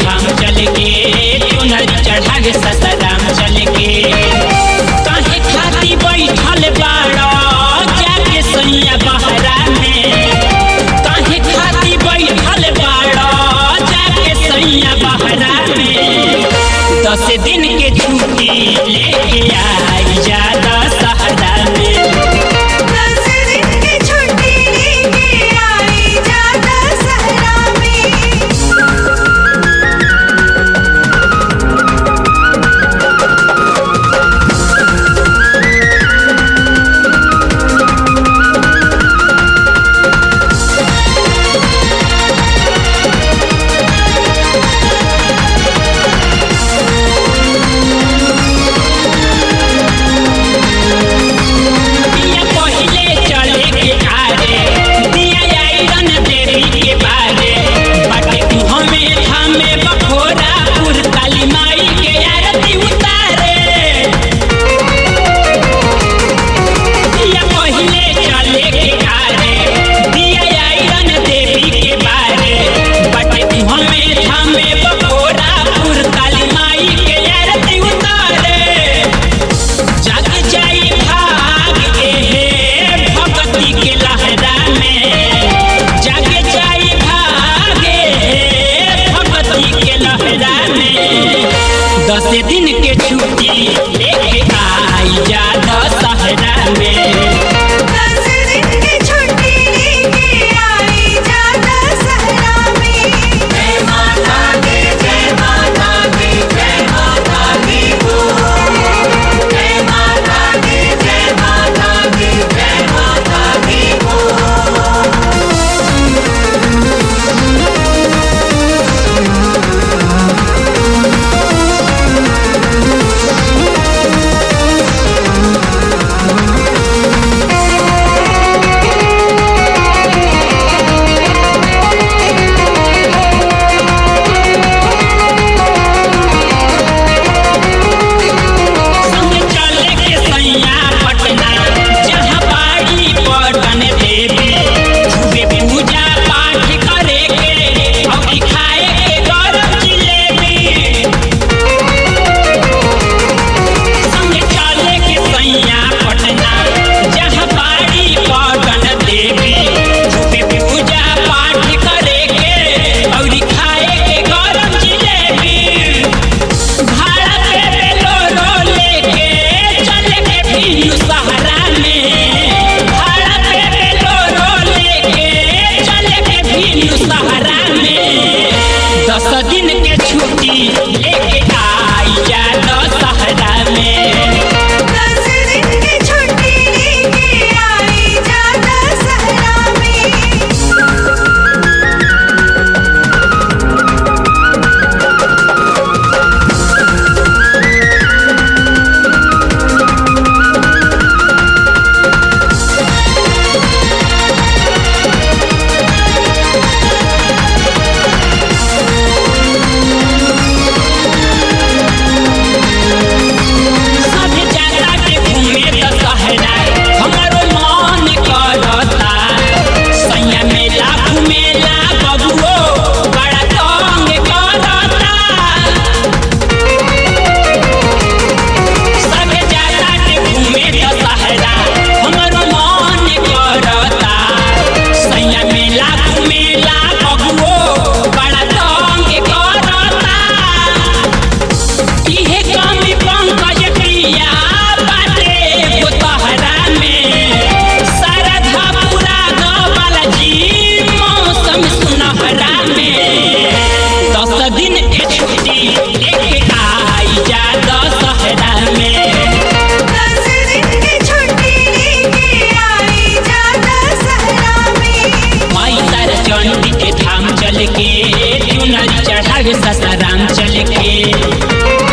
धाम चल के चुनरी चढ़ावे ससाराम चल के काहे खाती बैठल बाड़ा जाके सैया बहरा में काहे खाती बैठल बाड़ा जाके सैया बहरा में दस दिन के छुट्टी लेके आई जा दशहरा में दस दिन की छुट्टी लेके आई जाता सहरा में दिया पहिले चले के आरे दिया आइरन देवी के बारे बाटे हमें थामे बखोरा पुर काली माई के आरती उतारे दिया पहिले चले के आरे दिया आइरन देवी के बारे बाटे हमें थामे बखोरा पुर काली माई के आरती उतारे जग जाई भाग एहे भक्ति के लहरा में जग जाई भाग एहे भक्ति के लहरा में दस दिन के छुट्टी लेके आई जा दशहरा में दस दिन की छुट्टी लेके आई जाता सहरा में जय माता दी जय माता दी जय माता दी बोल जय माता दी जय माता दी जय माता दी बोल संग चले के सैया पटना जहाँ बाड़ी पटन देवी खूबे पूजा पाठ करे के और खाए के गरम जिलेबी संग चले के सैया पटना जहाँ बाड़ी पटन देवी खूबे पूजा पाठ करे के और खाए के गरम जिलेबी भाड़ा पे बेलोरो लेके चले के फिर सहारा में भाड़ा पे बेलोरो लेके चले के फिर सहारा में दस दिन के छुट्टी लेके आई जा दशहरा में दस दिन की छुट्टी लेके आई जाता सहरा में सब जाता के घूमे दशहरा हमरो मन करता सैया मेला घूमेला बबुओ बड़ा तंग करता सब जाता के घूमे दशहरा हमरो मन करता सैया मेला घूमेला बबुओ बड़ा तंग करता इहे कमी पंकज प्रिया बाटे गोतहरा में शारदा पूरा गबल जी मौसम सुनहरा में दस दिन के छुट्टी लेके आई जा दशहरा में दस दिन की छुट्टी लेके आई जाता सहरा में माई तारा चंडी के धाम चल के चुनरी चढ़ावे ससाराम चल के